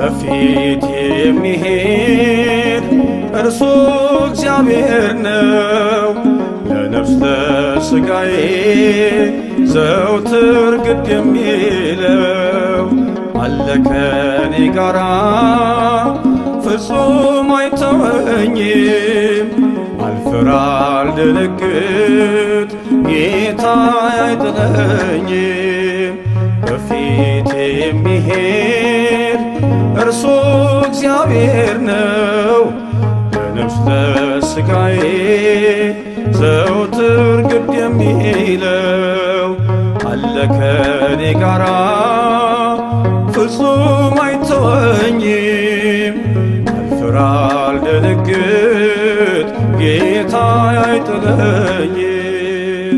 በፊት የሚሄድ እርሱ እግዚአብሔር ነው። ለነፍስ ለሥጋዬ ዘውትር ግድ የሚለው አለ ከኔ ጋራ ፍጹም አይተወኝም። አልፈራ አልደነግጥ ጌታ አይጥለኝም። በፊት የሚሄድ እርሱ እግዚአብሔር ነው። ለነፍስ ለሥጋዬ ዘውትር ግድ የሚለው አለ ከኔ ጋራ ፍጹም አይተወኝም። አልፈራ አልደነግጥ ጌታ አይጥለኝም።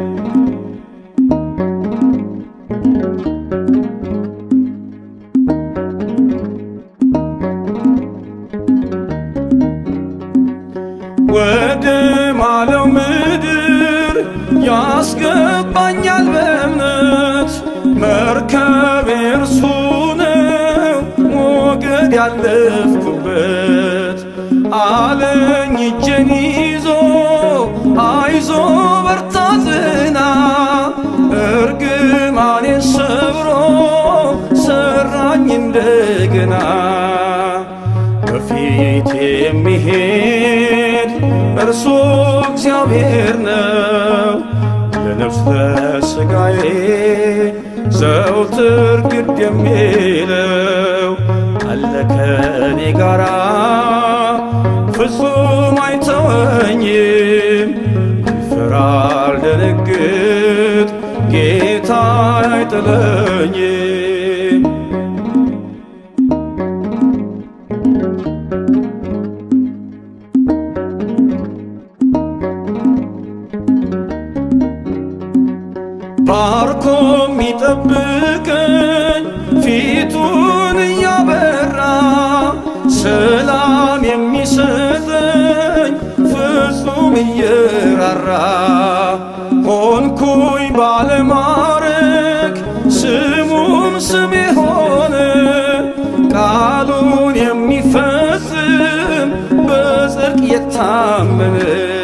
ወደ ማለው ምድር ያስገባኛል በእምነት መርከብ እርሱ ነው ሞገድ ያለፍኩበት አለኝ እጄን ይዞ አይዞ በርታ ጽና እርግማኔን ሰብሮ ሰራኝ እንደገና በፊት የሚሄድ እርሱ እግዚአብሔር ነው። ለነፍስ ለሥጋዬ ዘውትር ግድ የሚለው አለ ከኔ ጋራ ፍጹም አይተወኝም። አልፈራ አልደነግጥ ጌታ አይጥለኝም። ባርኮ የሚጠብቀኝ ፊቱን እያበራ ሰላም የሚሰጠኝ ፍጹም እየራራ ሆንኩኝ ባለማረግ ስሙም ስም የሆነ ቃሉን የሚፈጽም በጽድቅ የታመነ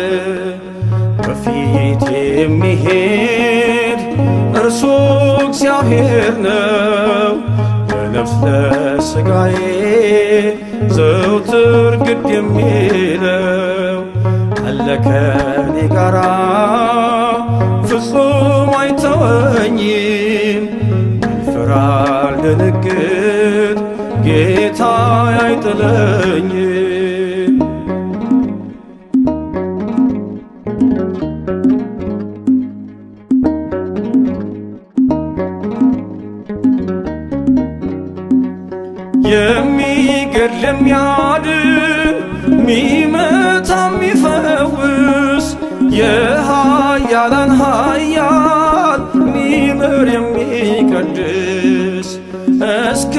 በፊት የሚሄድ እርሱ እግዚአብሔር ነው። ለነፍስ ለሥጋዬ ዘውትር ግድ የሚለው አለ ከኔ ጋራ ፍጹም አይተወኝም። አልፈራ አልደነግጥ ጌታ አይጥለኝም። የሚገድል የሚያድን ሚመታ የሚፈውስ የኃያላን ኃያል ሚምር የሚቀድስ እስከ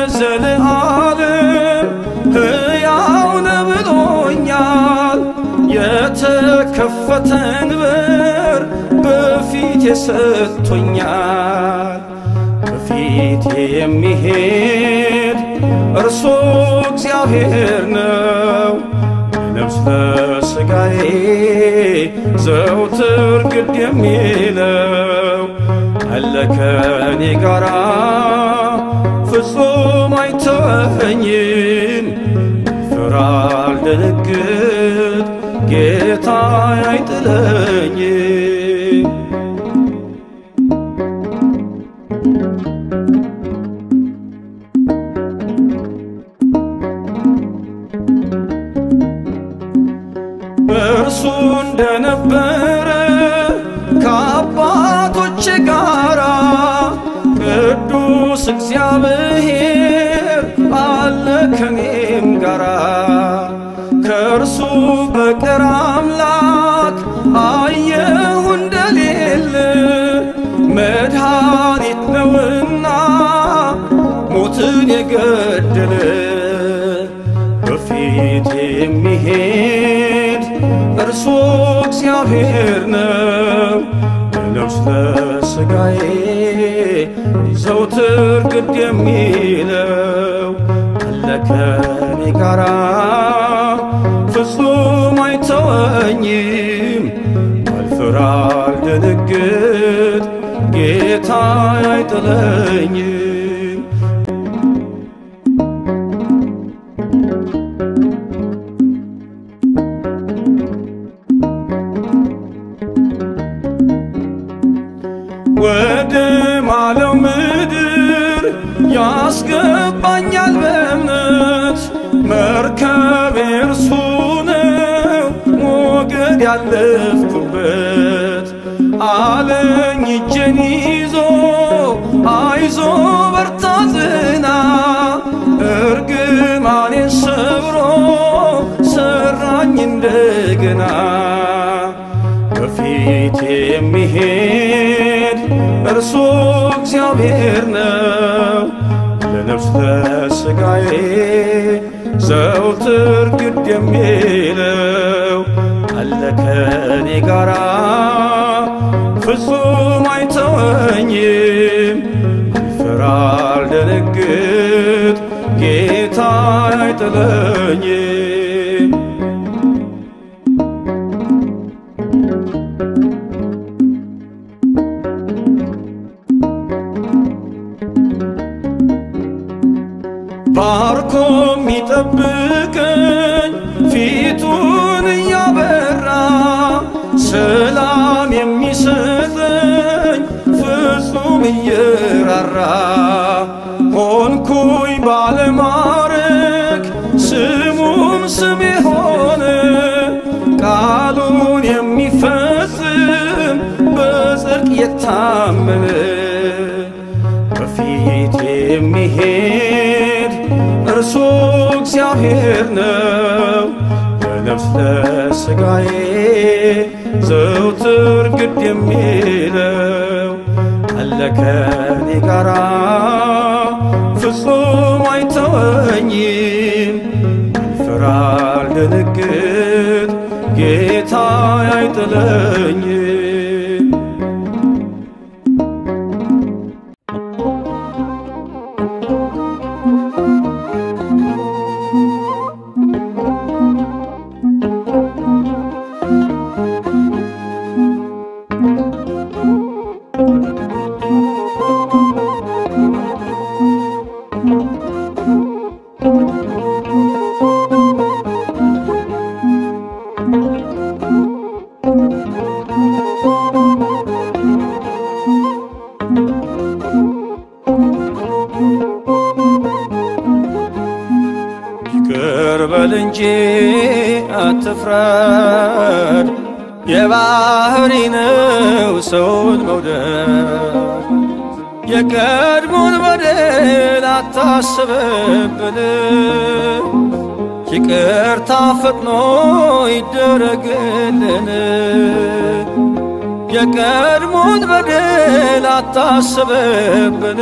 ዘለዓለም ሕያው ነው ብሎኛል። የተከፈተን በር በፊት ሰጥቶኛል። በፊት የሚሄድ እርሱ እግዚአብሔር ነው። ለነፍስ ለሥጋዬ ዘውትር ግድ የሚለው አለ ከኔ ጋራ ፍጹም አይተወኝም። ፍራ አልደነግጥ ጌታ አይጥለኝም። እርሱ እንደነበረ ከአባቶች ጋራ ቅዱስ እግዚአብሔር አለ ከኔም ጋራ ከእርሱ በቀር አምላክ አየሁ እንደሌለ መድኃኒት ነውና ሞትን የገደለ በፊት የሚሄድ እርሱ እግዚአብሔር ነው። ለነፍስ ለሥጋዬ ዘውትር ግድ የሚለው ከኔ ጋራ ፍጹም አይተወኝም አልፈራ አልደነግጥ ጌታ አይጥለኝም ወደ ማለው ምድር ያስገባኛል በእምነት መርከብ እርሱ ነው ሞገድ ያለፍኩበት አለኝ እጄን ይዞ አይዞ በርታ ጽና እርግማኔን ሰብሮ ሰራኝ እንደገና በፊት የሚሄድ እርሱ እግዚአብሔር ነው ለነፍስ ለሥጋዬ ዘውትር ግድ የሚለው አለ ከኔ ጋራ ፍጹም አይተወኝም አልፈራ አልደነግጥ ጌታ አይጥለኝም ባርኮ የሚጠብቀኝ ፊቱን እያበራ ሰላም የሚሰጠኝ ፍጹም እየራራ ሆንኩኝ ባለማረግ ስሙም ስም የሆነ ቃሉን የሚፈጽም በጽድቅ የታመነ በፊት የሚሄድ እርሱ እግዚአብሔር ነው ለነፍስ ለሥጋዬ ዘውትር ግድ የሚለው አለ ከኔ ጋራ ፍጹም አይተወኝም አልፈራ አልደነግጥ ጌታ አይጥለኝም ይቅር በል እንጂ አትፍረድ፣ የባህሪ ነው ሰውን መውደድ። የቀድሞን በደል አታስብብን፣ ይቅርታ ፈጥኖ ይደረግልን። የቀድሞን በደል አታስብብን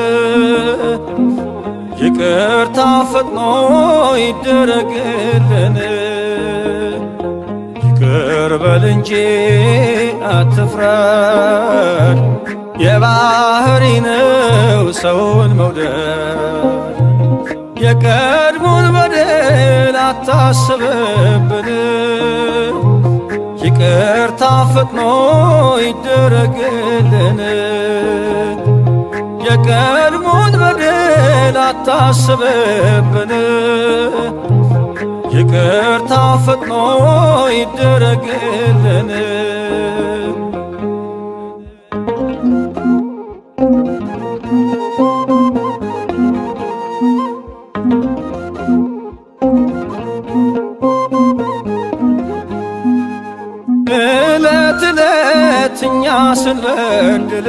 ይቅርታ ፈጥኖ ይደረግልን። ይቅር በል እንጂ አትፍረድ፣ የባህሪ ነው ሰውን መውደድ። የቀድሞን በደል አታስብብን፣ ይቅርታ ፈጥኖ ይደረግልን። የቀድሞን በደል አታስብብን፣ ይቅርታ ፈጥኖ ይደረግልን። ዕለት ዕለት እኛ ስንበድል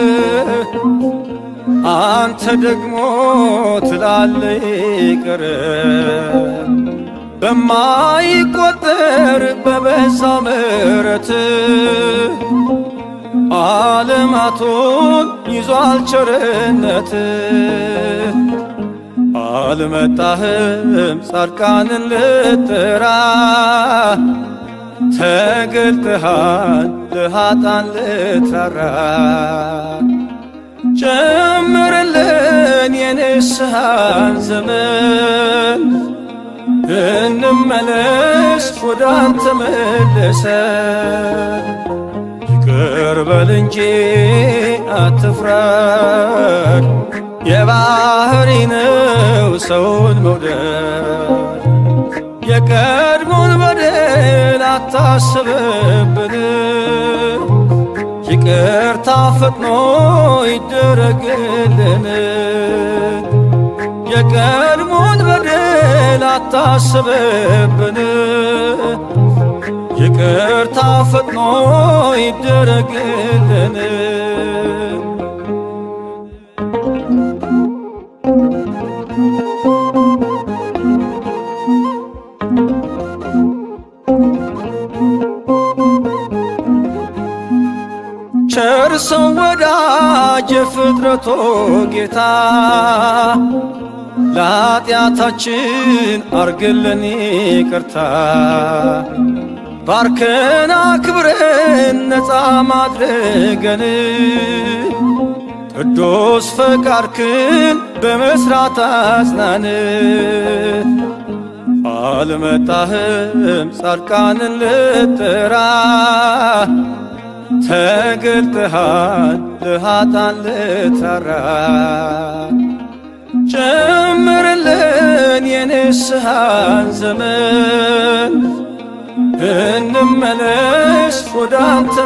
አንተ ደግሞ ትላለ ይቅር በማይቆጠር በበዛ ምሕረት ዓለማቱን ይዟል ቸርነት አልመጣህም ጻድቃንን ልጥራ ተገልጠሃል ለኃጥአን ልትራራ ጨምርልን የንስሐን ዘመን እንመለስ ወደ አንተ መልሰን ይቅር በል እንጂ አትፍረድ፣ የባህሪ ነው ሰውን መውደድ። የቀድሞን በደል አታስብብን፣ ይቅርታ ፈጥኖ ይደረግልን። የቀድሞን በደል አታስብብን ይቅርታ ፈጥኖ ይደረግልን። ቸር ሰው ወዳጅ የፍጥረቶ ጌታ ለኃጢአታችን አርግልን ይቅርታ ባርከን አክብረን ነፃ ማድረገን ቅዱስ ፈቃድክን በመስራት አጽናን። አልመጣህም ጻድቃንን ልጥራ ተገልጠሃል ለኃጥአን ልትራራ ጨምርልን የንስሐን ዘመን እንመለስ ወደ አንተ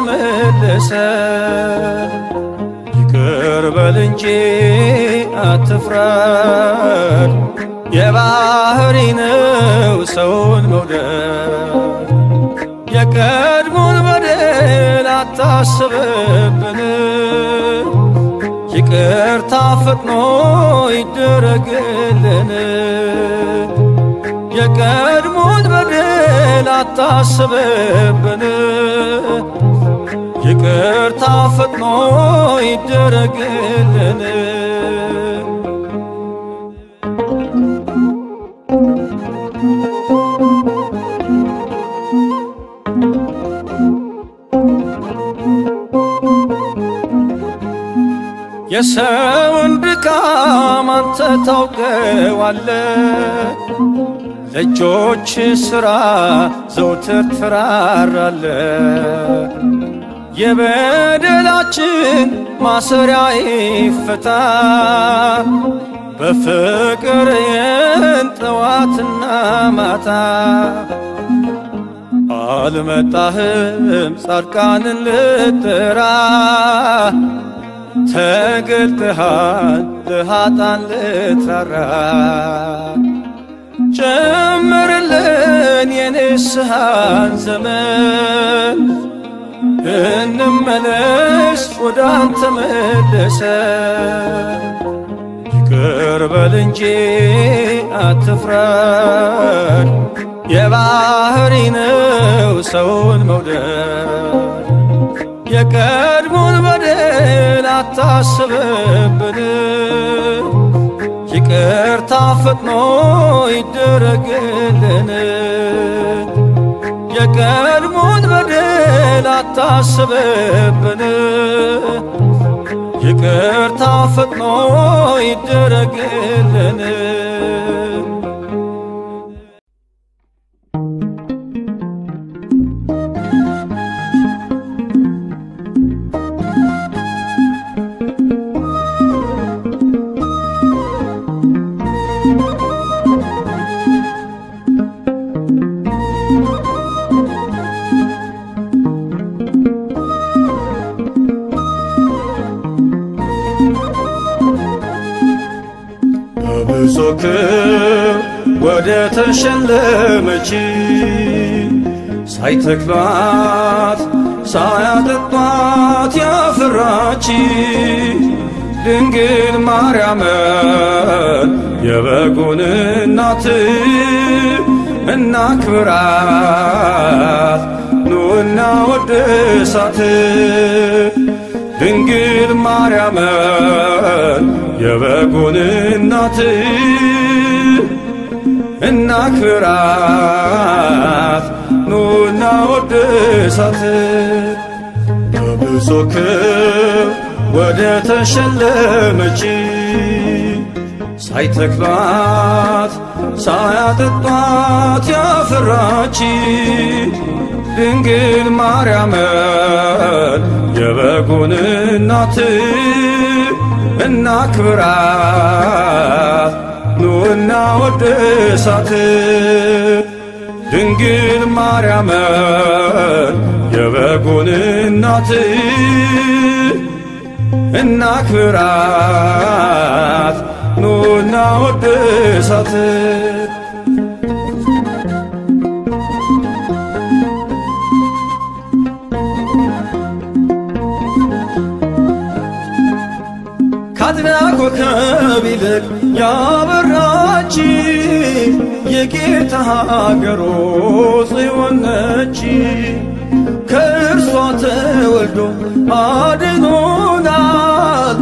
መልሰን ይቅር በል እንጂ አትፍረድ፣ የባህሪ ነው ሰውን መውደድ። የቀድሞን በደል አታስብብን፣ ይቅርታ ፈጥኖ ይደረግልን። የቀድሞን በደል አታስብብን፣ ይቅርታ ፈጥኖ ይደረግልን። የሰውን ድካም አንተ ታውቀዋለ፣ ለእጆች ሥራ ዘውትር ትራራለ። የበደላችን ማሰሪያ ይፈታ፣ በፍቅር የንጠዋትና ማታ አልመጣህም ጻድቃንን ልጥራ ተገልጠሃል ለኃጥአን ልትራራ ጨምርልን የንስሐን ዘመን እንመለስ ወደ አንተ መልሰን ይቅር በል እንጂ አትፍረድ፣ የባህሪ ነው ሰውን መውደድ። የቀድሞን በደል አታስብብን፣ ይቅርታ ፈጥኖ ይደረግልን። የቀድሞን በደል አታስብብን፣ ይቅርታ ፈጥኖ ይደረግልን። በብዙ ክብር ወደ ተሸለመች ሳይተክሏት ሳያጠጧት ያፈራች ድንግል ማርያምን የበጉን እናት እናክብራት ኑና ወድሳት ድንግል ማርያምን የበጉን እናት እናክብራት ኑና ወድሳት በብዙ ክብር ወደ ተሸለመች ሳይተክሏት ሳያጠጧት ያፈራች ድንግል ማርያምን የበጉን እናት እናክብራት ኑና ወድሳት ድንግል ማርያምን የበጉን እናት እናክብራት ኑና ወድሳት ካድና ኮከብ ይልቅ ያበራች የጌታ ሀገሩ ጽዮን ነች። ከእርሷ ተወልዶ አድኖናል፣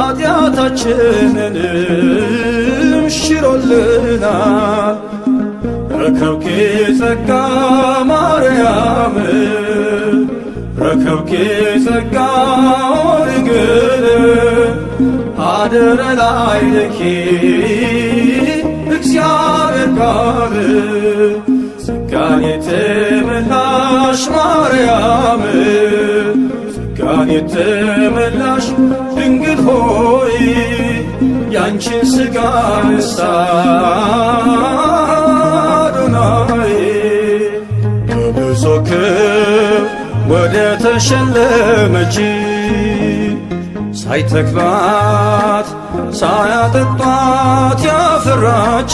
ኃጢአታችንንም ሽሮልናል። ረከብኪ ጸጋ ማርያም ረከብኪ ጸጋ ድንግል አደረ ላዕሌኪ እግዚአብሔር ቃል ጸጋን የተመላሽ ማርያም ጸጋን የተመላሽ ድንግል ሆይ ያንቺን ሥጋ ነሣ አዶናይ በብዙ ክብር ወደ ተሸለመች ሳይተክሏት ሳያጠጧት ያፈራች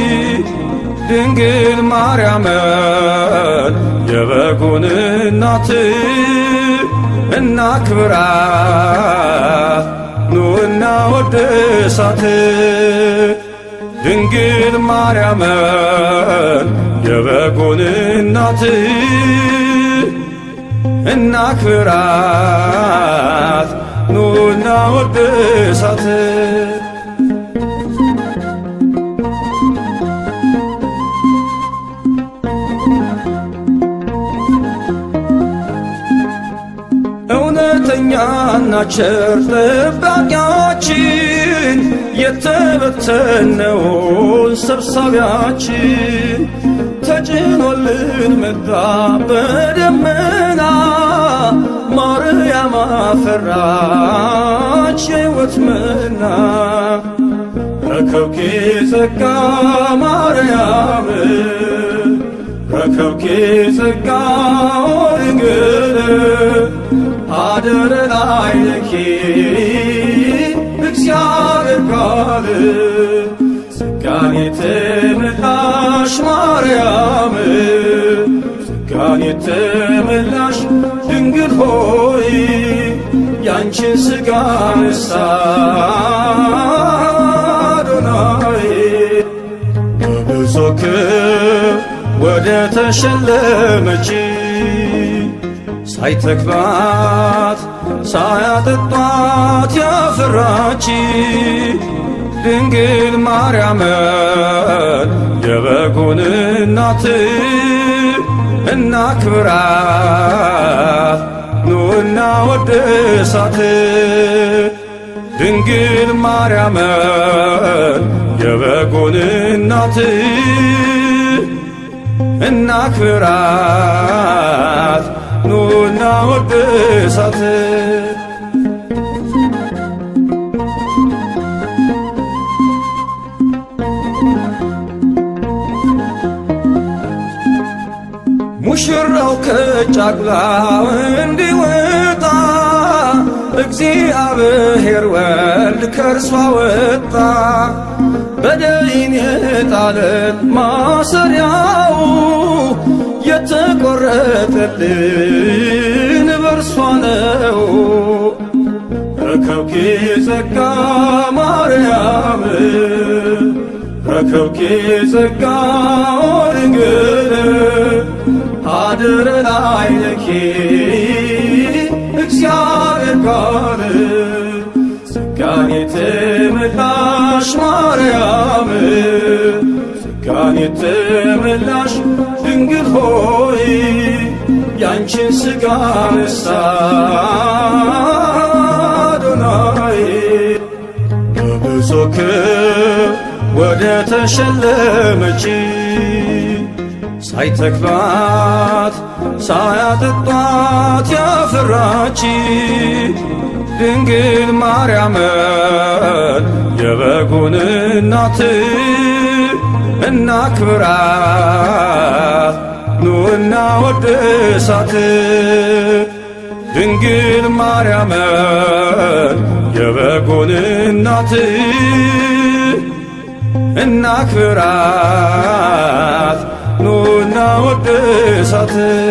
ድንግል ማርያምን የበጉን እናት እናክብራት ኑና ወድሳት ድንግል ማርያምን የበጉን እናት እናክብራት ኑና ወድሳት እውነተኛና ቸር ጠባቂያችን የተበተነውን ሰብሳቢያችን ተጭኖልን መጣ በደመና ማርያም አፈራች የሕይወት መና ረከብኪ ጸጋ ማርያም ረከብኪ ጸጋ ድንግል አደረ ላዕሌኪ እግዚአብሔር ቃል ጸጋን የተመላሽ ማርያም ጸጋን የተመላሽ ድንግል ሆይ ያንቺን ሥጋ ነሣ አዶናይ በብዙ ክብር ወደ ተሸለመች ሳይተክሏት ሳያጠጧት ያፈራች ድንግል ማርያምን የበጉን እናት እናክብራት ኑና ወድሳት ድንግል ማርያምን የበጉን እናት እናክብራት ኑና ወድሳት ሙሽራው ከጫጉላው እንዲወጣ እግዚአብሔር ወልድ ከእርሷ ወጣ። በደይን የጣለን ማሰሪያው የተቆረጠልን በርሷ ነው። ረከብኪ ጸጋ ማርያም ረከብኪ ጸጋ ድንግል አድረ ላዕሌኪ እግዚአብሔር ቃል ጸጋን የተመላሽ ማርያም ጸጋን የተመላሽ ድንግል ሆይ ያንቺን ሥጋ ነሣ አዶናይ በብዙ በብዙ ክብር ወደ ተሸለመች ሳይተክሏት ሳያጠጧት ያፈራች ድንግል ማርያምን የበጉን እናት እናክብራት ኑና ወድሳት ድንግል ማርያምን የበጉን እናት እናክብራት ኑና ወድሳት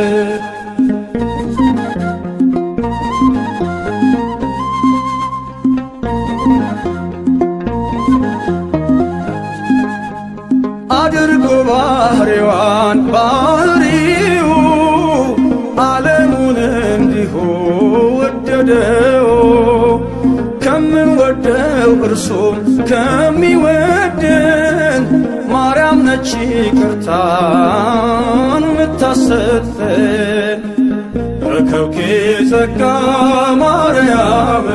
አድርጎ ባህሪዋን ባህሪው ዓለሙን እንዲሁ ወደደው ከምንወደው እርሱም ከሚወደን ማርያም ነች ይቅርታን ምታሰጠን ረከብኬ ጸጋ ማርያም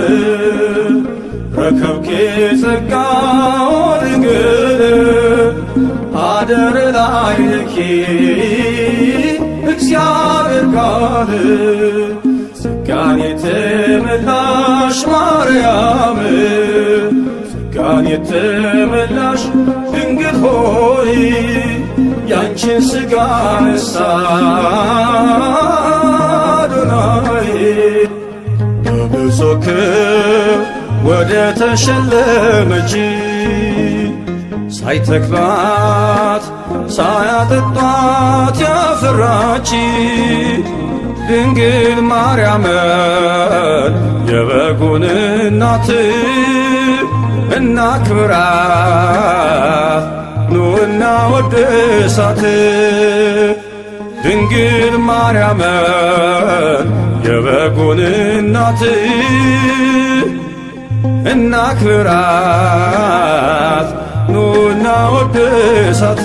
ረከብኬ ጸጋ ድንግል አደር ላይ ልኪ እግዚአብሔር ቃል ጸጋን የተመላሽ ማርያም ጸጋን የተመላሽ ድንግል ሆይ ያንቺን ሥጋ ነሳ አዶናይ በብዙ ክብር ወደ ተሸለመች ሳይተክሏት ሳያጠጧት ያፈራች ድንግል ማርያምን የበጉን እናት እናክብራት ኑና ወድሳት ድንግል ማርያምን የበጉን እናት እናክብራት ኑና ወድሳት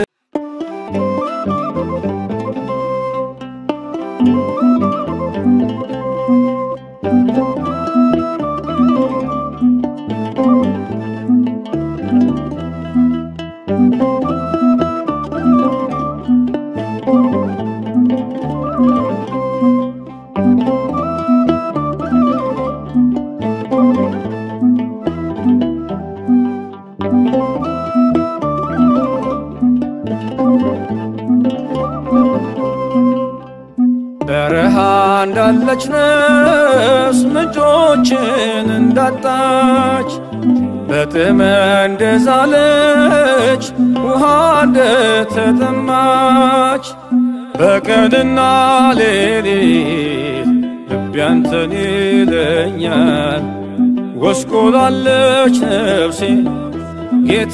በረሃ እንዳለች ነፍስ ምንጮችን እንዳጣች በጥም እንደዛለች ውሃ እንደተጠማች በቀንና ሌሊት ልቤ አንተን ይለኛል። ጎስቁላለች ነፍሴ ጌታ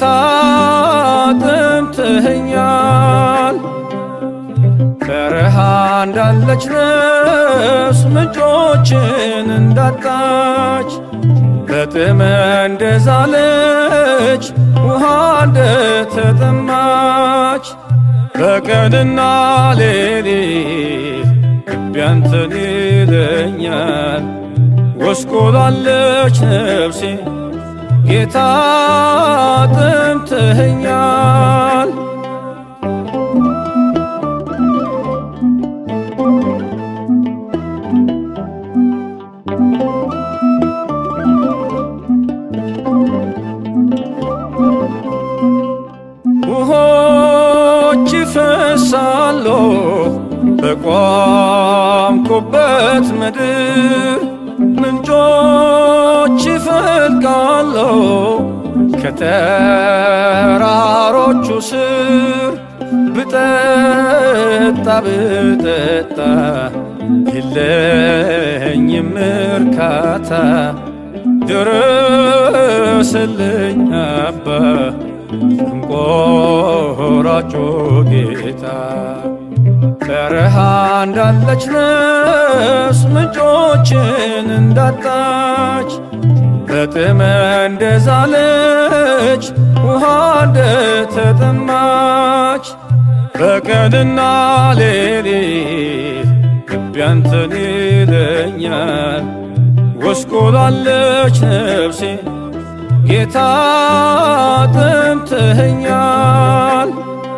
ጠምተኸኛል። በረሃ እንዳለች ነፍስ ምንጮችን እንዳጣች በጥም እንደዛለች ውሃ እንደተጠማች በቀንና ሌሊት ልቤ አንተን ይለኛል። ጎስቁላለች ነፍሴ ጌታ ጠምተኸኛል። ውሆች ይፈሳሉ በቆምኩበት ምድር ምንጮች ይፈልቃሉ ከተራሮቹ ስር ብጠጣ ብጠጣ የለኝም እርካታ ድረስልኝ አባ እንቆራጮ ጌታ በረሃ እንዳለች ነፍስ ምንጮችን እንዳጣች በጥም እንደዛለች ውሃ እንደተጠማች በቀንና ሌሊት ልቤ አንተን ይለኛል። ጎስቁላለች ነፍሴ ጌታ ጥምትኸኛል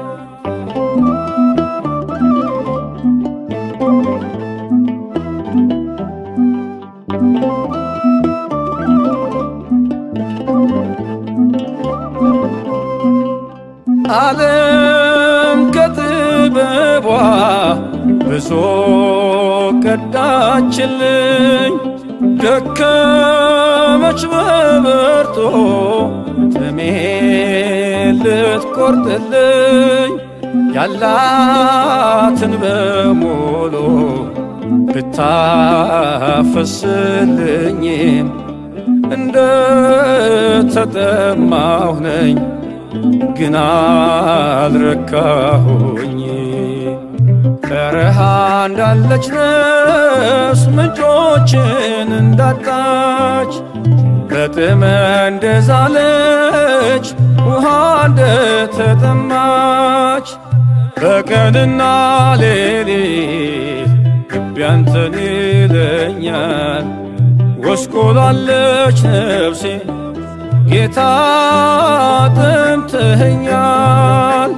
ዓለም ከጥበቧ ብዙ ቀዳችልኝ ደከመች በበርቶ ጥሜ ልትቆርጥልኝ ያላትን በሙሉ ብታፈስልኝም እንደ ተጠማሁ ነኝ ግን አልረካሁኝ። በረሃ እንዳለች ነፍስ ምንጮችን እንዳጣች በጥመ እንደዛለች ውሃ እንደተጠማች በቀንና ሌሊት ልቤ አንተን ይለኛል። ጎስቆላለች ነፍሴ ጌታ ጥምትኸኛል።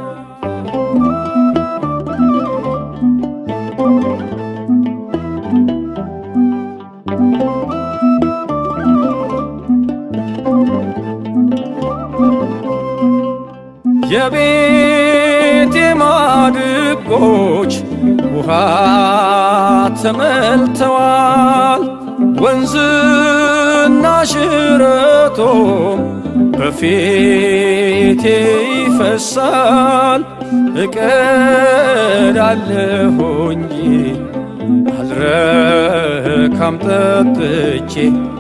የቤቴ ማድጎች ውሃ ተመልተዋል። ወንዝና ሽረቶም በፊቴ ይፈሳል። እቀዳለሁ እንጂ አልረካም ጠጥቼ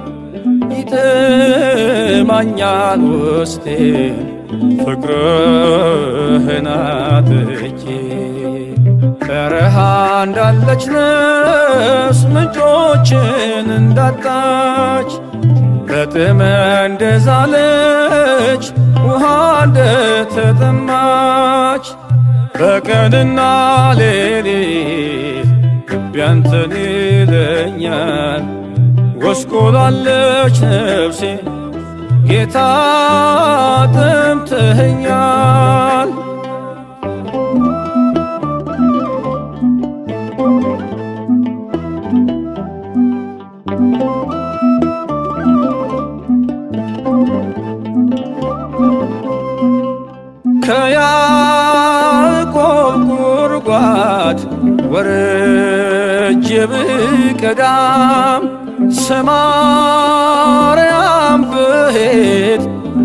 ይጥማኛል ውስጤ ፍቅርህን አጥቼ በረሃ እንዳለች ነፍስ ምንጮችን እንዳጣች በጥመ እንደዛለች ውሃ እንደተጠማች በቀንና ሌሊት ልቤ አንተን ይለኛል። ጎስቆላለች ነፍሴ ጌታ ጥምትኸኛል። ከያዕቆብ ጉድጓድ ወርጄ ብቀዳም ሰማርያም ብሄድ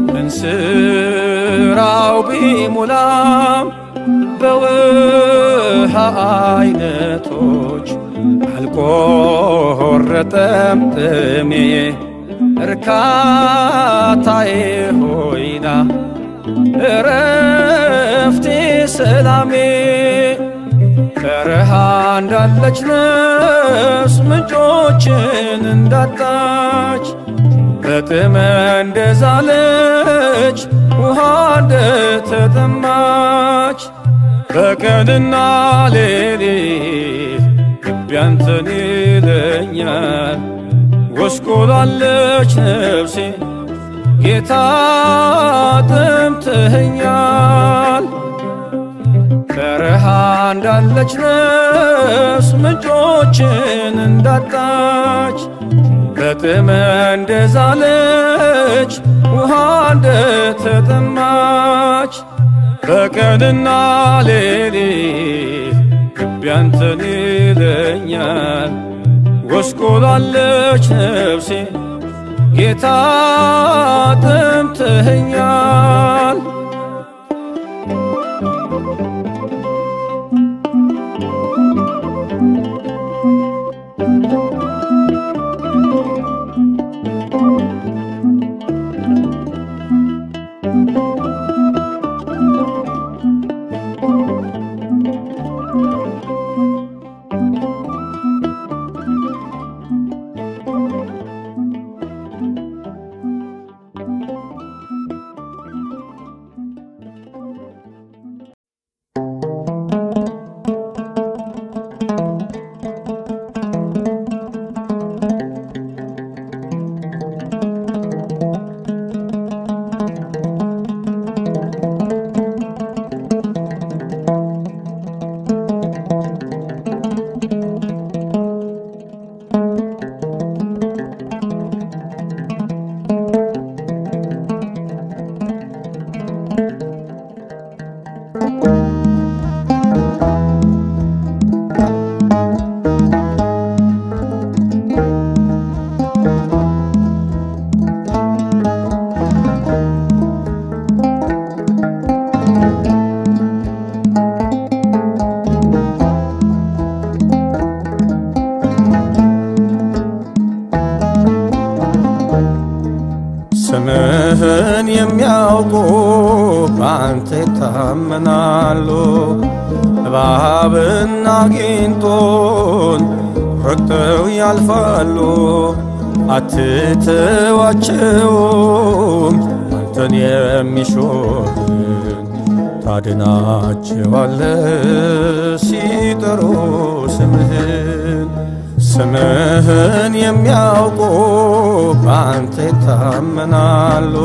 እንስራው ቢሞላም በውሃ አይነቶች አልቆረጠም ጥሜ እርካታዬ ሆይና እረፍቴ ሰላሜ በረሃ እንዳለች ነፍስ ምንጮችን እንዳጣች በጥመ እንደዛለች ውሃ እንደተጠማች በቀንና ሌሊት ልቤ አንተን ይለኛል። ጎስቆላለች ነፍሴ ጌታ ጥምትኸኛል። በረሃ እንዳለች ነፍስ ምንጮችን እንዳጣች በጥመ እንደዛለች ውሃ እንደተጠማች በቀንና ሌሊት ልቤ አንተን ይለኛል። ጎስቆላለች ነፍሴ ጌታ ጥምትኸኛል። የሚያውቁ በአንተ ይታመናሉ። እባብና ጊንጦን ረግጠው ያልፋሉ። አትተዋቸውም አንተን የሚሾምን ታድናቸዋለ ሲጠሩ ስምህን ስምህን የሚያውቁ በአንተ ይታመናሉ።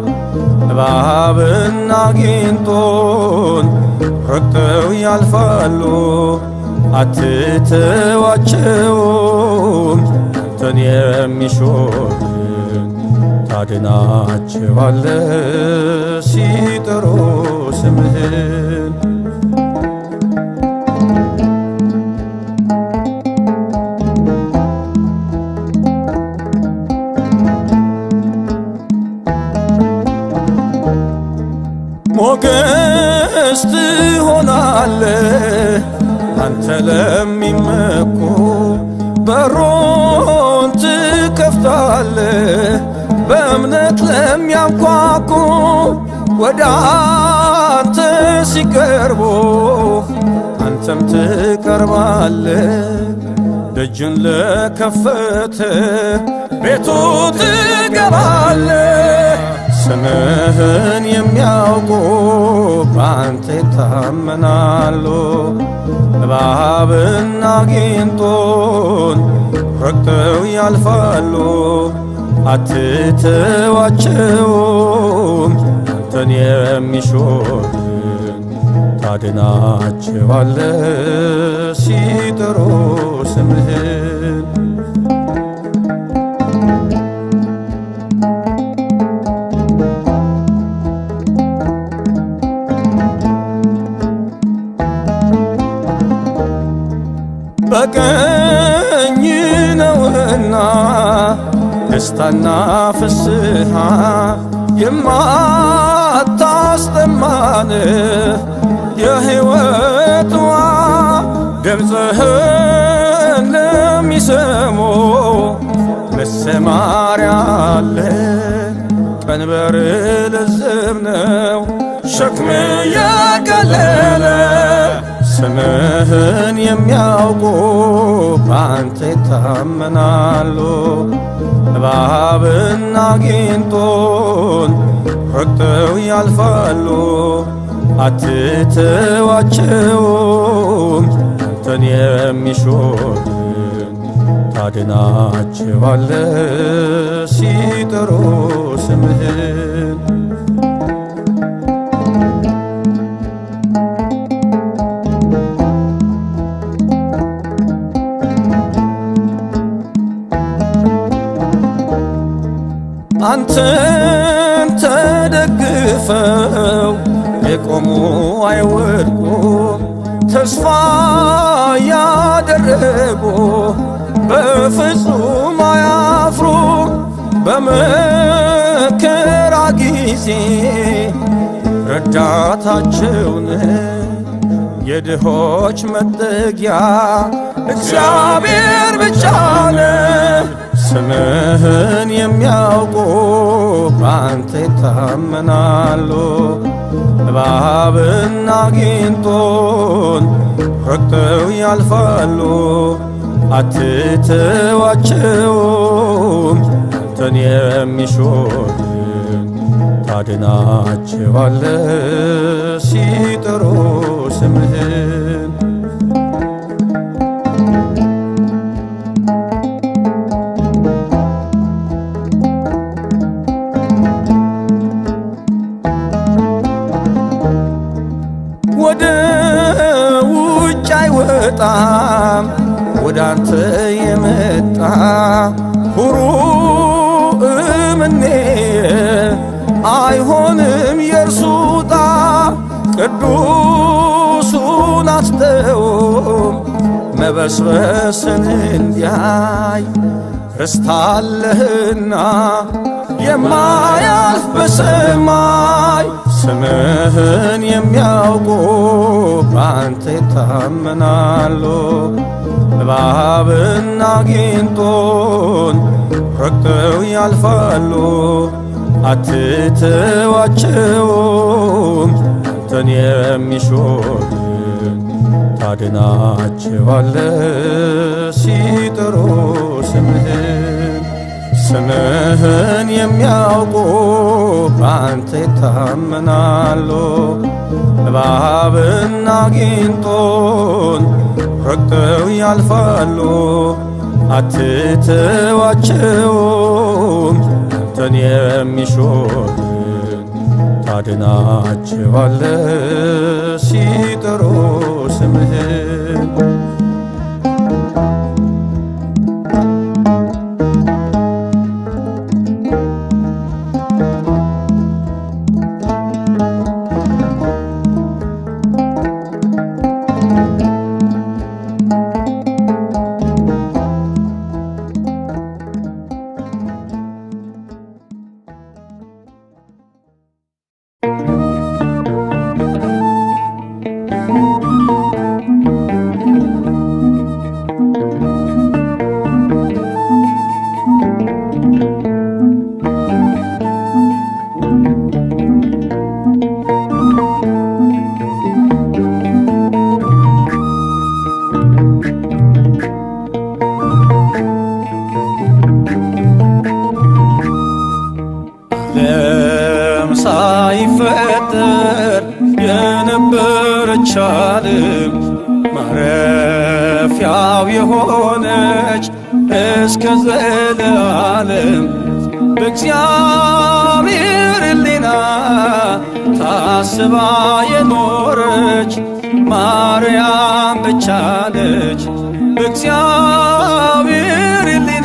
እባብና ጊንጦን ረግጠው ያልፋሉ። አትተዋቸውም አንተን የሚሾምን ታድናቸዋለ ሲጠሩ ስምህን ሞገስ ትሆናለህ አንተ ለሚመኩ በሮን ትከፍታለህ በእምነት ለሚያንኳኩ ወደ አንተ ሲቀርቡ አንተም ትቀርባለህ። ደጅን ለከፈተ ቤቱ ትገባለህ። ስምህን የሚያውቁ በአንተ ይታመናሉ። እባብና ጊንጦን ረግጠው ያልፋሉ። አትተዋቸውም አንተን የሚሾምን ታድናቸዋለ ሲጠሩ ስምህን በቀኝ ነውና ደስታና ፍስሐ የማታስጠማን የሕይወት ውሃ ድምፅህን ለሚሰሙ መሰማሪያ አለ። ቀንበር ልዝብ ነው ሸክም ያቀለለ ስምህን የሚያውቁ በአንተ ይታመናሉ። እባብና ጊንጦን ረግጠው ያልፋሉ። አትተዋቸውም አንተን የሚሾምን ታድናቸዋለ ሲጠሩ ስምህን አንተን ተደግፈው የቆሙ አይወድቁም። ተስፋ ያደረጉ በፍጹም አያፍሩ። በመከራ ጊዜ ረዳታቸውን የድሆች መጠጊያ እግዚአብሔር ብቻ ነው። ስምህን የሚያውቁ በአንተ ይታመናሉ። እባብና ጊንጦን ረግጠው ያልፋሉ። አትተዋቸውም አንተን የሚሾምን ታድናቸዋለ ሲጠሩ ስምህን ወደ ውጭ አይወጣም ወደ አንተ የመጣ ሁሩ እምኔ አይሆንም የእርሱ ዕጣ ቅዱሱን አስተውም መበስበስን እንዲያይ ርስታለህና የማያልፍ በሰማይ ስምህን የሚያውቁ በአንተ ይታመናሉ። እባብና ጊንጦን ረግጠው ያልፋሉ። አትተዋቸውም አንተን የሚሾምን ታድናቸዋለ ሲጠሩ ስምህን ስምህን የሚያውቁ በአንተ ይታመናሉ። እባብና ጊንጦን ረግጠው ያልፋሉ። አትተዋቸውም አንተን የሚሾምን ታድናቸዋለ ሲጠሩ ስምህን ዓለም ሳይፈጠር የነበረች ዓለም ማረፊያው የሆነች እስከ ዘለዓለም በእግዚአብሔር ሕሊና ታስባ የኖረች ማርያም ብቻ ነች። በእግዚአብሔር ሕሊና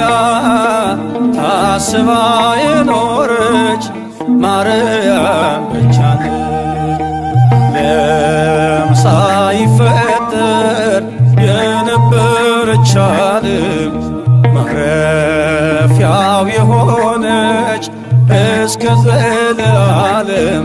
ታስባ የኖረች ማርያም ብቻ ነች። ዓለም ሳይፈጠር የነበረች ዓለም ማረፊያው የሆነች እስከ ዘለዓለም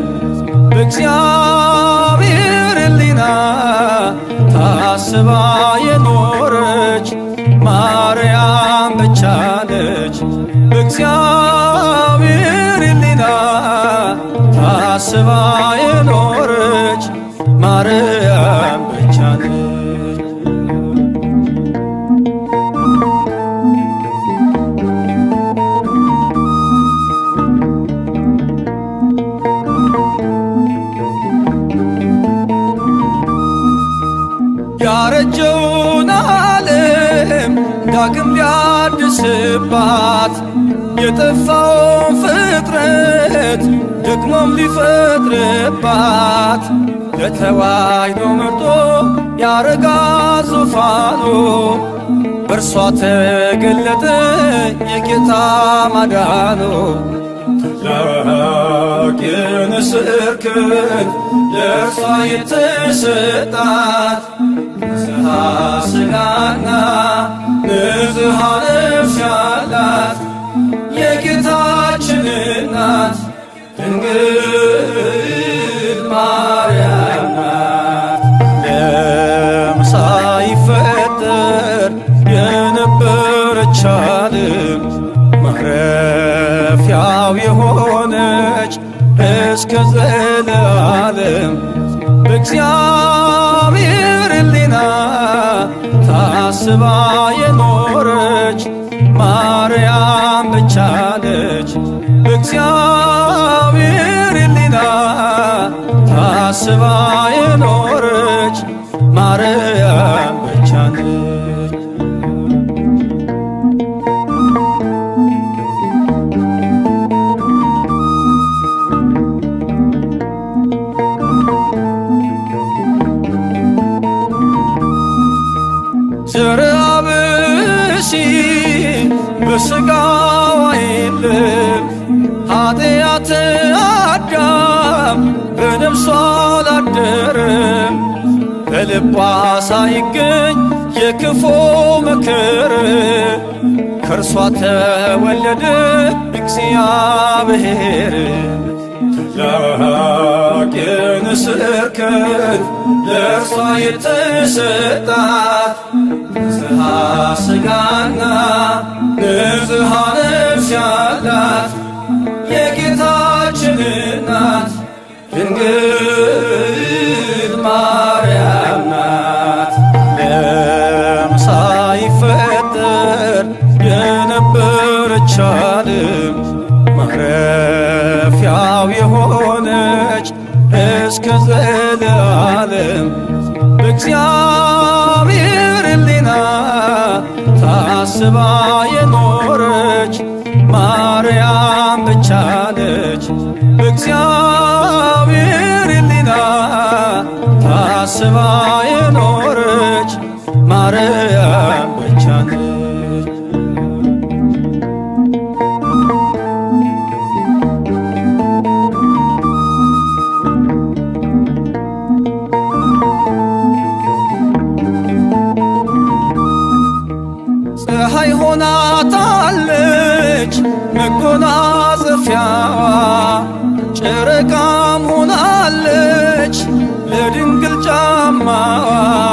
በእግዚአብሔር ሕሊና ታስባ የኖረች ማርያም ብቻ ነች። በእግዚአብሔር ሕሊና ታስባ የኖረች ማርያም ብቻ ነች። ያረጀውን ዓለም ዳግም ሊያድስባት የጠፋውን ፍጥረት ደግሞም ሊፈጥርባት ለተዋሕዶ መርጦ ያረጋ ዙፋኑ በእርሷ ተገለጠ የጌታ ማዳኑ ታላቅ የንስር ክንድ ለእርሷ የተሰጣት ንጽሐ ሥጋና ንጽሐ ነፍስ ያላት የጌታችን እናት ድንግል ማርያም ናት። ዓለም ሳይፈጠር የነበረች ዓለም ማረፊያው የሆነች እስከ ዘለዓለም በእግዚአብሔር ሕሊና ታስባ የኖረች ማርያም ብቻ ነች። በእግዚአብሔር ሕሊና ታስባ የኖረች ማርያም ብቻ ነች። ዘርአ ብእሲ በሥጋዋ የለም ኃጢአት አዳም በነፍሷ አላደረም በልቧ ሳይገኝ የክፉ ምክር ከእርሷ ተወለደ እግዚአብሔር ታላቅ የንስር ክንድ ለእርሷ የተሰጣት ንጽሐ ሥጋና ንጽሐ ነፍስ ያላት የጌታ ድንግል ማርያም ናት። ዓለም ሳይፈጠር የነበረች ዓለም ማረፊያው የሆነች እስከ ዘለዓለም በእግዚአብሔር ሕሊና ታስባ የኖረች ማርያም ብቻ ነች። በእግዚአብሔር ሕሊና ታስባ የኖረች ማርያም ብቻ ነች። ፀሐይ ሆናታለች መጎናጸፊያዋ፣ ጨረቃም ሆናለች ለድንግል ጫማዋ።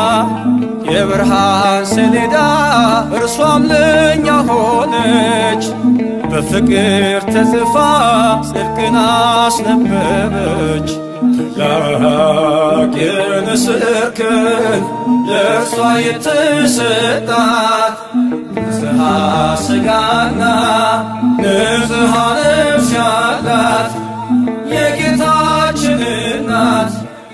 የብርሃን ሰሌዳ እርሷም ለእኛ ሆነች፣ በፍቅር ተጽፋ ጽድቅን አስነበበች። ታላቅ የንስር ክንፍ ለእርሷ የተሰጣት ንጽሐ ሥጋና ንጽሐ ነፍስ ያላት የጌታችን እናት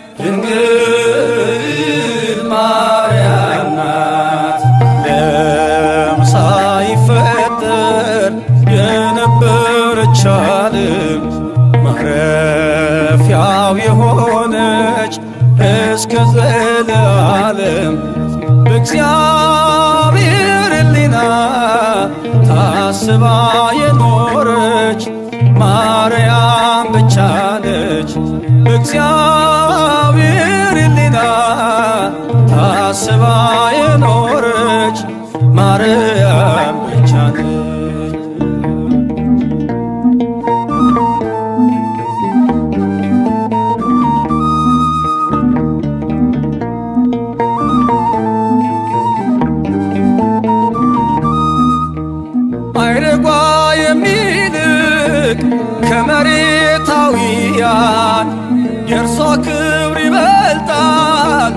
ድንግል ማርያም ናት። ዓለም ሳይፈጠር የነበረች ዓለም ማረፊያው የሆነች እስከ ዘለዓለም በእግዚአብሔር ሕሊና ታስባ የኖረች ማርያም ብቻ ነች። በእግዚአብሔር ሕሊና ታስባ የኖረች ማርያም ብቻ ነች። አይረጓ የሚልቅ ከመሬታዊያን የእርሷ ክብር ይበልጣል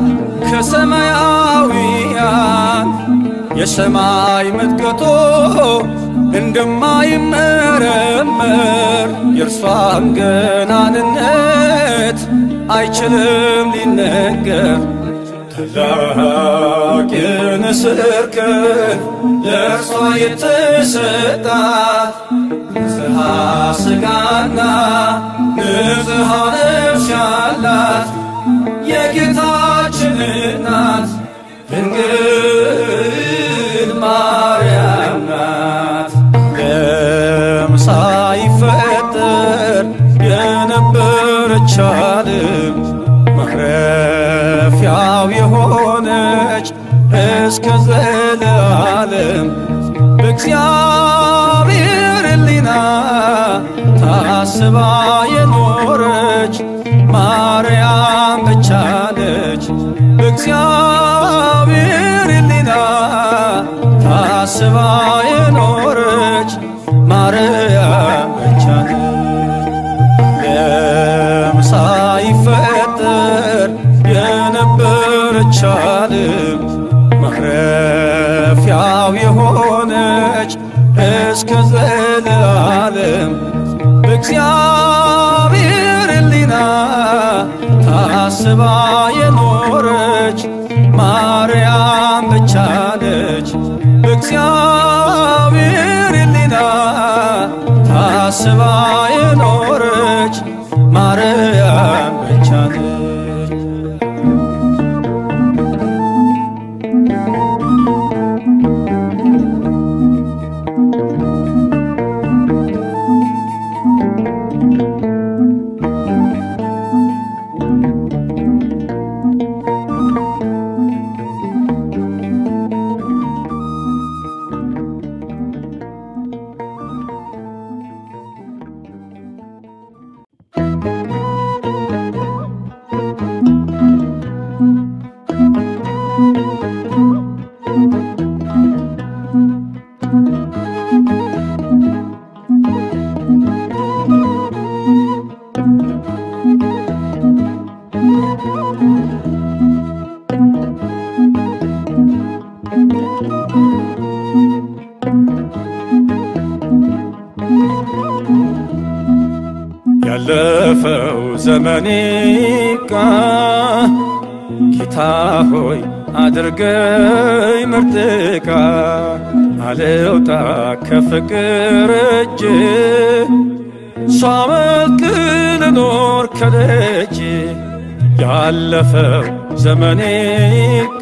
ከሰማያዊያን የሰማይ መጥቀቶ እንደማይመረመር የእርሷም ገናንነት አይችልም ሊነገር ታላቅ የንስር ክንፍ ለእርሷ የተሰጣት ንጽሐ ሥጋና ንጽሐ ነፍስ ያላት የጌታችን እናት ድንግል ማርያም ናት። ዓለም ሳይፈጠር የነበረች ዓለም ማረፊያው የሆነች እስከ ዘለዓለም በእግዚአብሔር ሕሊና ታስባ የኖረች ማርያም ብቻ ነች። በእግዚአብሔር ሕሊና ታስባ የኖረች ማርያም ብቻ ነች። ዓለም ሳይፈጠር የነበረች ዓለም ማረፊያው የሆነች እስከ ዘለዓለም በእግዚአብሔር ሕሊና ታስባ የኖረች ማርያም ብቻ ነች። በእግዚአብሔር ሕሊና ታስባ የኖረች ማርያም ብቻ ነች። ይብቃ ጌታ ሆይ አድርገኝ ምርጥ ዕቃ አልውጣ ከፍቅር እጅ ሳመልክ ልኖር ከደጅ ያለፈው ዘመኔ ይብቃ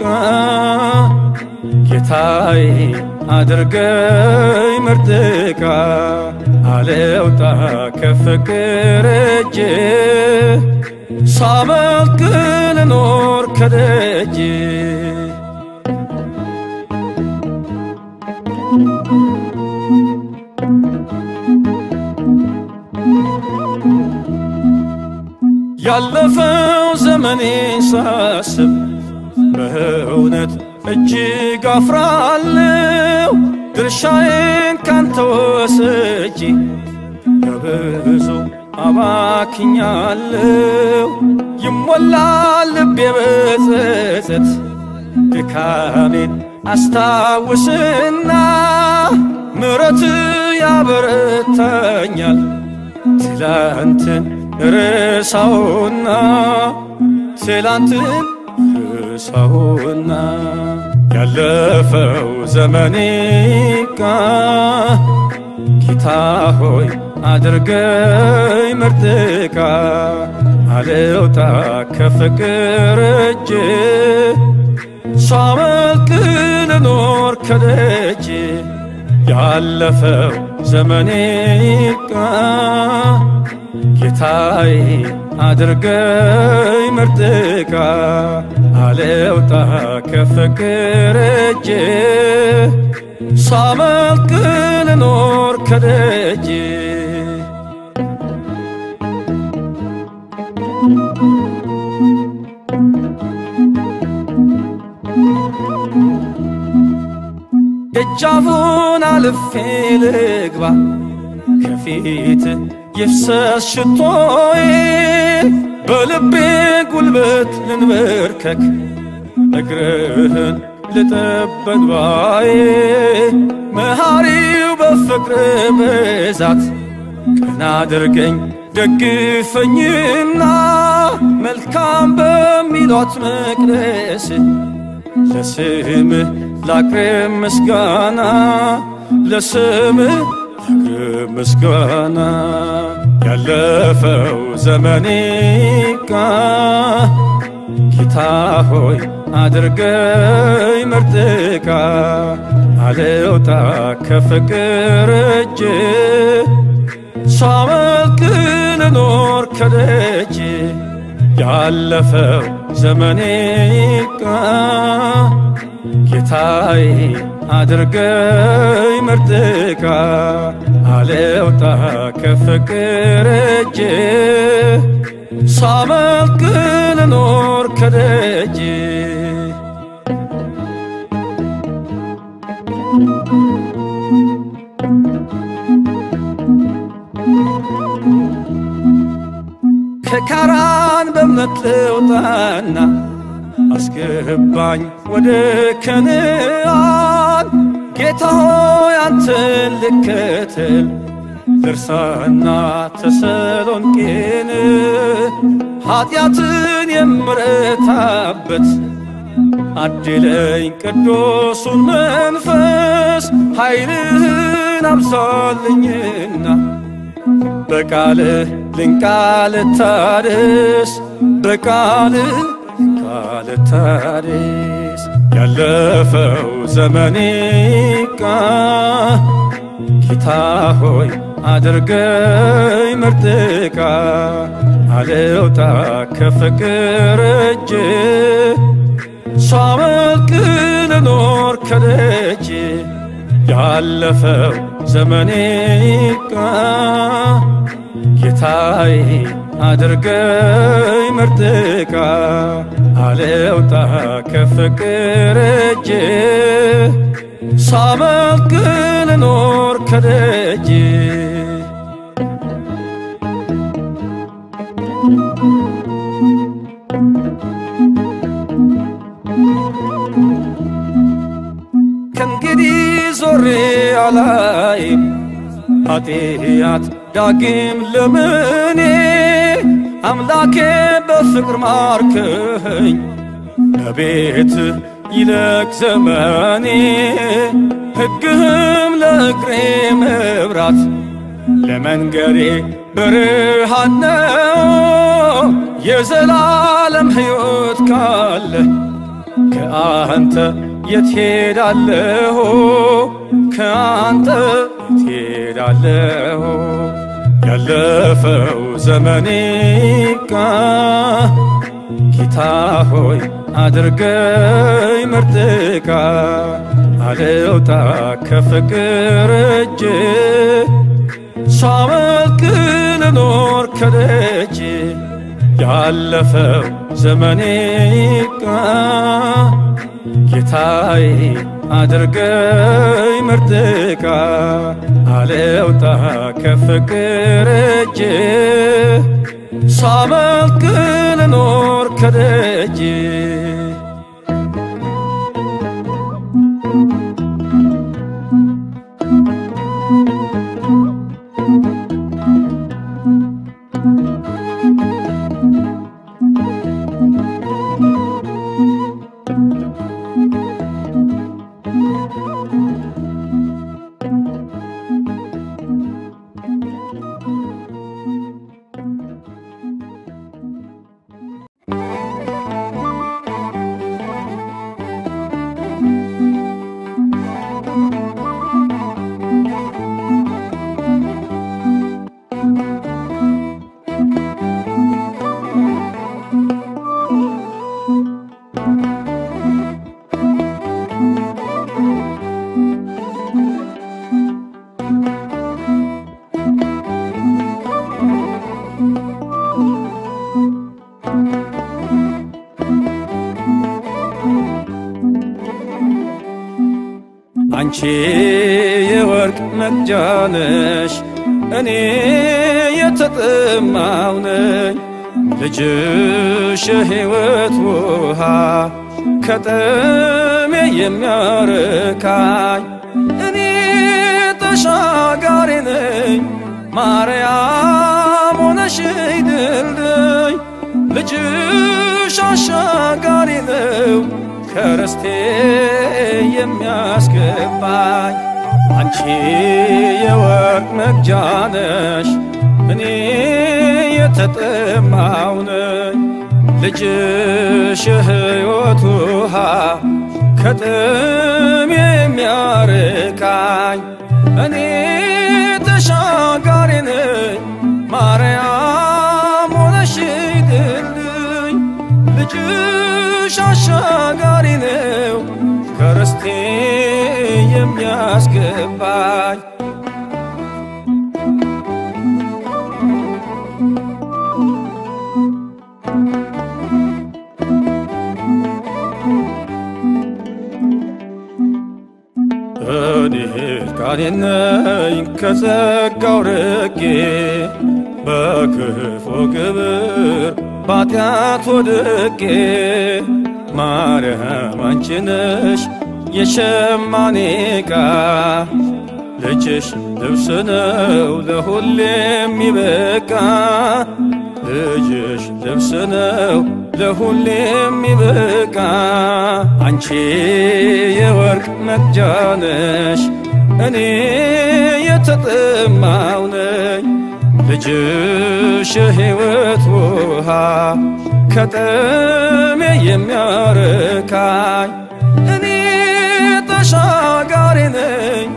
ጌታዬ አድርገኝ ምርጥ ዕቃ አልውጣ ከፍቅር እጅ ሳመልክ ልኖር ከደጅ ያለፈው ዘመኔን ሳስብ በእውነት እጅግ አፍራለሁ። ድርሻዬን ካንተ ወስጄ በብዙ አባክኛለሁ። ይሞላል ልቤ በጸጸት ድካሜን አስታውስና ምሕረት ያበረታኛል ትላንትን ርሳውና ትላንትን ርሳውና ያለፈው ዘመኔ ይብቃ ጌታ ሆይ አድርገኝ ምርጥ ዕቃ አልውጣ ከፍቅር እጅ ሳመልክ ልኖር ከደጅ ያለፈው ዘመኔ ይብቃ ጌታዬ አድርገኝ ምርጥ ዕቃ አልውጣ ከፍቅር እጅ ሳመልክ ልኖር ከደጅ ደጃፉን አልፌ ልግባ ከፊት ይፍሰስ ሽቶዬ በልቤ ጉልበት ልንበርከክ እግርህን ልጠበን ባዬ መሐሪው በፍቅር ብዛት ቀና አድርገኝ ደግፈኝና መልካም በሚሏት መቅደስ ለስምህ ላቅርብ ምስጋና ለስምህ ላቅርብ ምስጋና ያለፈው ዘመኔ ይብቃ ጌታ ሆይ አድርገኝ ምርጥ ዕቃ አልውጣ ከፍቅር እጅ ሳመልክ ልኖር ከደጅ ያለፈው ዘመኔ ይብቃ ጌታዬ አድርገኝ ምርጥ ዕቃ አልውጣ ከፍቅር እጅ ሳመልክ ልኖር ከደጅ ከካራን በእምነት ልውጣና አስገባኝ ወደ ከነአን ጌታ ሆይ አንተን ልከተል ድርሳና ተሰሎንቄን ኀጢአትን የምረታበት አድለኝ ቅዱሱን መንፈስ ኃይልህን አብዛልኝና በቃልህ ልንቃል ታድስ በቃልህ ልንቃል ታድስ ያለፈው ዘመኔ ይብቃ ጌታ ሆይ አድርገኝ ምርጥ ዕቃ አልውጣ ከፍቅር እጅ ሳመልክ ልኖር ከደጅ ያለፈው ዘመኔ ይብቃ ጌታዬ አድርገኝ ምርጥ ዕቃ አልውጣ ከፍቅር እጅ ሳመልክ ልኖር ከደጅ ከእንግዲህ ዞሬ አላይም ኃጢአት ዳግም ለምኔ አምላኬ በፍቅር ማርከኝ በቤት ይለቅ ዘመኔ ሕግህም ለእግሬ መብራት ለመንገሬ ብርሃን ነው። የዘላለም ሕይወት ካለ ከአንተ የት ሄዳለሁ? ከአንተ የት ሄዳለሁ? ያለፈው ዘመኔ ይብቃ ጌታ ሆይ አድርገኝ ምርጥ ዕቃ አልውጣ ከፍቅር እጅ ሳመልክ ልኖር ከደጅ ያለፈው ዘመኔ ይብቃ ጌታዬ አድርገኝ ምርጥ ዕቃ አልውጣ ከፍቅር እጅ ሳመልክ ልኖር ከደጅ አንቺ የወርቅ መቅጃ ነሽ፣ እኔ የተጠማው ነኝ። ልጅሽ የሕይወት ውሃ ከጥሜ የሚያርካኝ እኔ ተሻጋሪ ነኝ። ማርያም ሆነሽ ድልድይ ልጅሽ አሻጋሪ ነው ከርስቴ የሚያስገባኝ አንቺ የወርቅ መቅጃ ነሽ፣ እኔ የተጠማው ነኝ። ልጅሽ የሕይወት ውሃ ከጥም የሚያርካኝ እኔ ተሻጋሪ ነኝ። ማርያም ሆነሽ ድልድይ ልጅሽ አሻጋሪ ነው ከርስቴ የሚያስገባኝ እኔ ሕልቃኔ ነኝ ከጸጋው ርቄ በክፉ ግብር ባጢአት ወድቄ ማርያም አንቺ ነሽ የሸማኔ ዕቃ ልጅሽ ልብስ ነው ለሁሌ የሚበቃ ልጅሽ ልብስ ነው ለሁሌ የሚበቃ አንቺ የወርቅ መቅጃ ነሽ እኔ የተጠማው ነኝ ልጅሽ የሕይወት ውሃ ከጥሜ የሚያርካኝ እኔ ተሻጋሪ ነኝ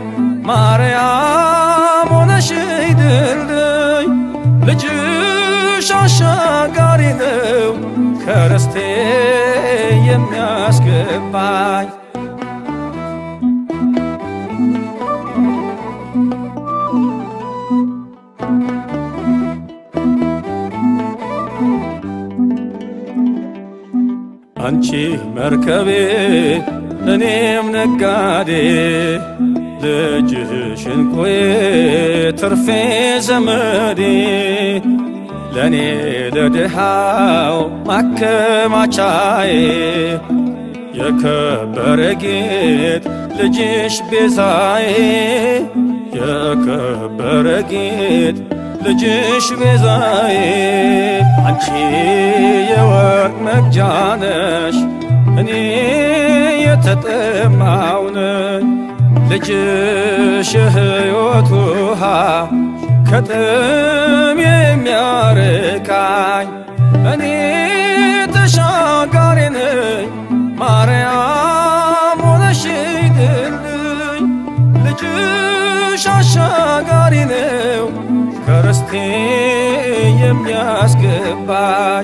ማርያም ሆነሽ ድልድይ ልጅሽ አሻጋሪ ነው ከርስቴ የሚያስገባኝ አንቺ መርከቤ እኔም ነጋዴ ልጅሽ እንቁዬ ትርፌ ዘመዴ ለእኔ ለድሃው ማከማቻዬ የከበረ ጌጥ ልጅሽ ቤዛዬ የከበረ ጌጥ ልጅሽ ቤዛዬ አንቺ የወርቅ መግጃ ነሽ እኔ የተጠማው ነኝ ልጅሽ የሕይወት ውሃ ከጥም የሚያርቃኝ እኔ ተሻጋሪ ነኝ ማርያም ሆነሽ ድልድይ ልጅሽ አሻጋሪ ነው ከርስቴ የሚያስገባኝ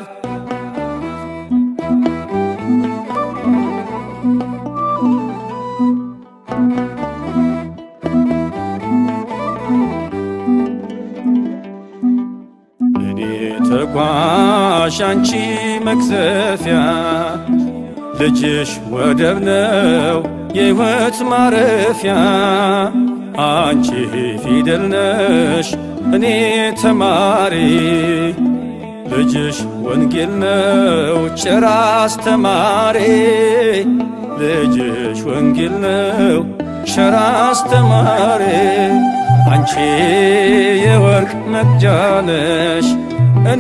እኔ ተጓዥ አንቺ መክዘፊያ ልጅሽ ወደብ ነው የሕይወት ማረፊያ አንቺ ፊደል ነሽ እኔ ተማሪ ልጅሽ ወንጌል ነው ጭራ አስተማሪ ልጅሽ ወንጌል ነው ሸራ አስተማሪ አንቺ የወርቅ መቅጃ ነሽ እኔ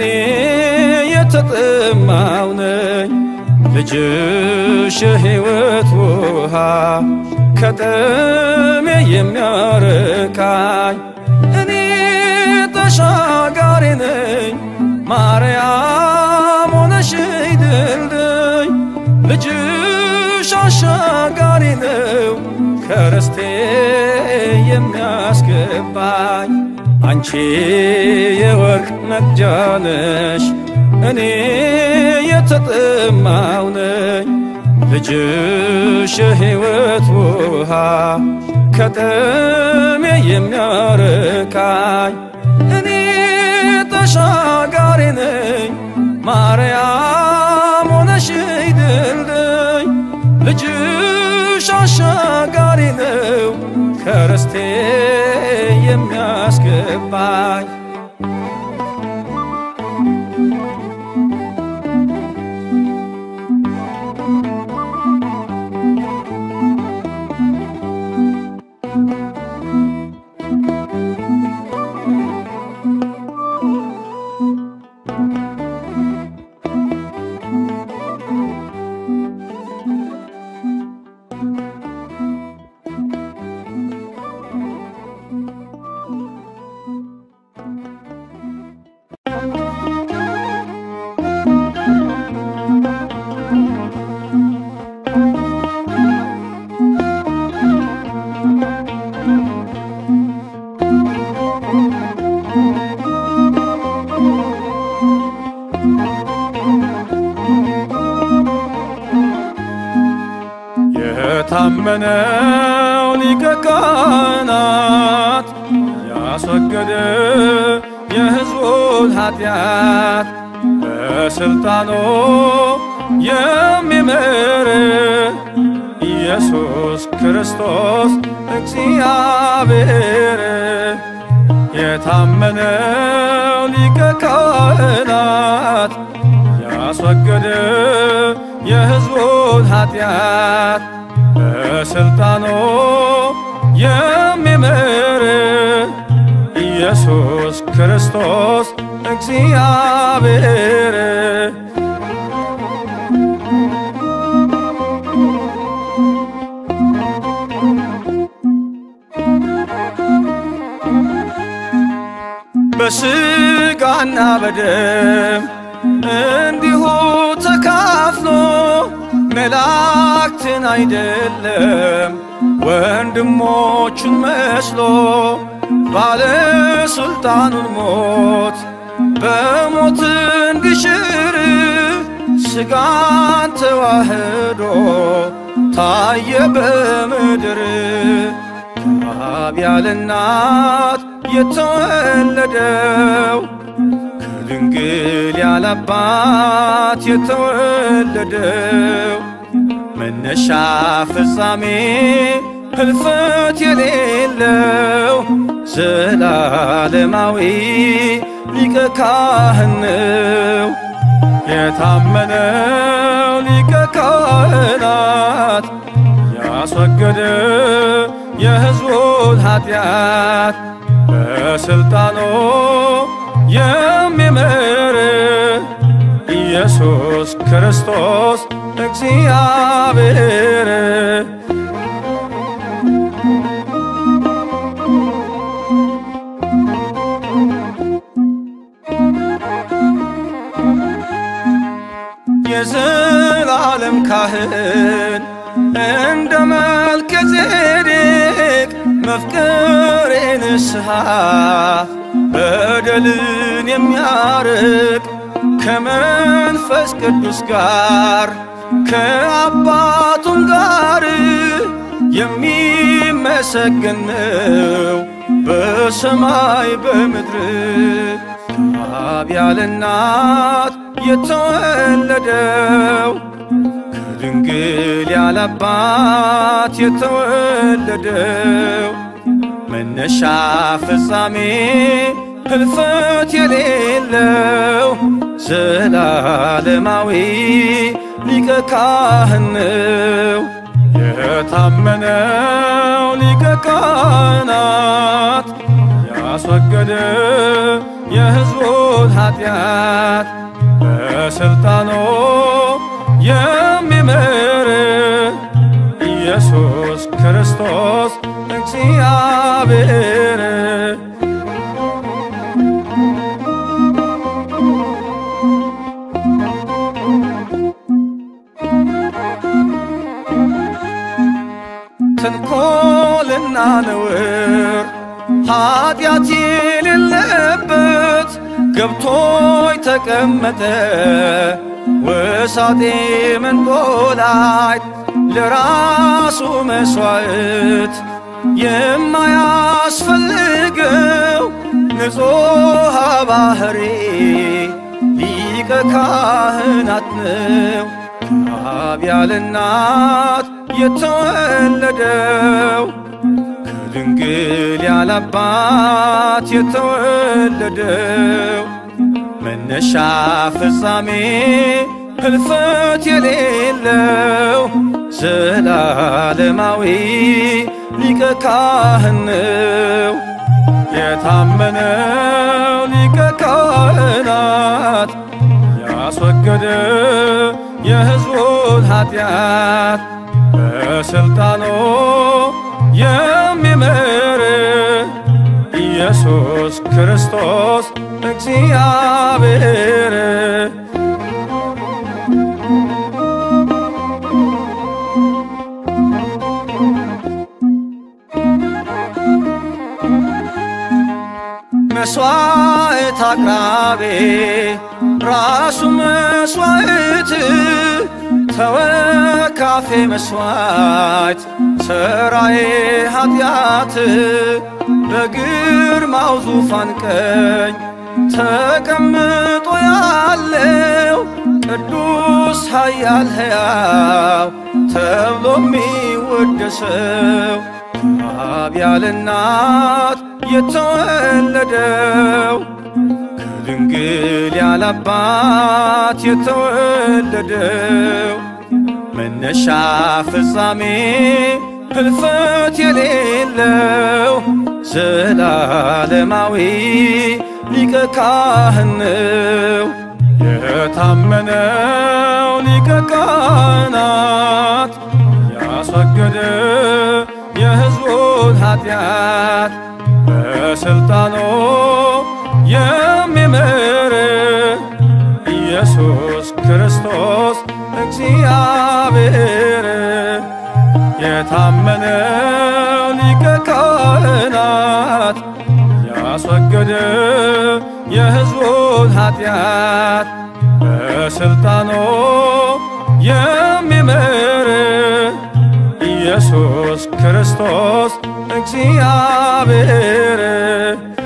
የተጠማው ነኝ ልጅሽ የሕይወት ውሃ ከጥሜ የሚያርካኝ እኔ ተሻጋሪ ነኝ ማርያም ሆነሽ ድልድይ ልጅሽ አሻጋሪ ነው ከርስቴ የሚያስገባኝ አንቺ የወርቅ መቅጃ ነሽ እኔ የተጠማው ነኝ ልጅሽ የሕይወት ውሃ ከጥሜ የሚያርካኝ እኔ ተሻጋሪ ነኝ ማርያም ሆነሽ ድልድይ ልጅሽ አሻጋሪ ነው ከርስቴ የሚያስገባኝ የታመነው ሊቀ ካህናት ያስወገደ የሕዝቡን ኃጢአት በሥልጣኑ የሚምር ኢየሱስ ክርስቶስ እግዚአብሔር የታመነው ሊቀ ካህናት ያስወገደ የሕዝቡን ኃጢአት በሥልጣኑ የሚምር ኢየሱስ ክርስቶስ እግዚአብሔር በሥጋና በደም እንዲሁ ተካፍሎ መላእክትን አይደለም ወንድሞቹን መስሎ ባለሥልጣኑን ሞት በሞት እንዲሽር ሥጋን ተዋህዶ ታየ በምድር ከአብ ያለ እናት የተወለደው ከድንግል ያለ አባት የተወለደው መነሻ ፍጻሜ ህልፈት የሌለው ዘላለማዊ ሊቀ ካህን ነው። የታመነው ሊቀ ካህናት ያስወገደ የሕዝቡን ኃጢአት በሥልጣኑ የሚምር ኢየሱስ ክርስቶስ እግዚአብሔር የዘላለም ካህን እንደ መልከ ጼዴቅ መፍቀሬ ንስሐ በደልን የሚያርቅ ከመንፈስ ቅዱስ ጋር ከአባቱም ጋር የሚመሰገን ነው በሰማይ በምድር ከአብ ያለ እናት የተወለደው ከድንግል ያለ አባት የተወለደው መነሻ ፍጻሜ ህልፈት የሌለው ዘላለማዊ ሊቀ ካህን ነው የታመነው ሊቀ ካህናት ያስወገደ የሕዝቡን ኃጢአት በሥልጣኑ የሚምር ኢየሱስ ክርስቶስ እግዚአብሔር ተንኮልና ነውር ኃጢአት የሌለበት ገብቶ ተቀመጠ ወሳጤ መንጦላይት ለራሱ መሥዋዕት የማያስፈልገው ንጹሕ ባሕሪ ሊቀ ካህናት ነው ከአብ ያለ እናት የተወለደው ከድንግል ያለ አባት የተወለደው መነሻ ፍጻሜ ህልፈት የሌለው ዘላለማዊ ሊቀ ካህን ነው የታመነው ሊቀ ካህናት ያስወገደ የሕዝቡን ኃጢአት በሥልጣኑ የሚምር ኢየሱስ ክርስቶስ እግዚአብሔር መስዋዕት አቅራቤ ራሱ መስዋዕት ተወካፌ መስዋዕት ሰራዬ ኃጢአት በግርማው ዙፋን ቀኝ ተቀምጦ ያለው ቅዱስ ኃያል ሕያው ተብሎ የሚወደሰው ከአብ ያለ እናት የተወለደው ከድንግል ያለ አባት የተወለደው መነሻ ፍጻሜ ህልፈት የሌለው ዘላለማዊ ሊቀ ካህን ነው የታመነው ሊቀ ካህናት ያስወገደ የሕዝቡን ኃጢአት በሥልጣኑ የሚምር ኢየሱስ ክርስቶስ እግዚአብሔር የታመነው ሊቀ ካህናት ያስወገደ የሕዝቡን ኃጢአት በሥልጣኑ የሚምር ኢየሱስ ክርስቶስ እግዚአብሔር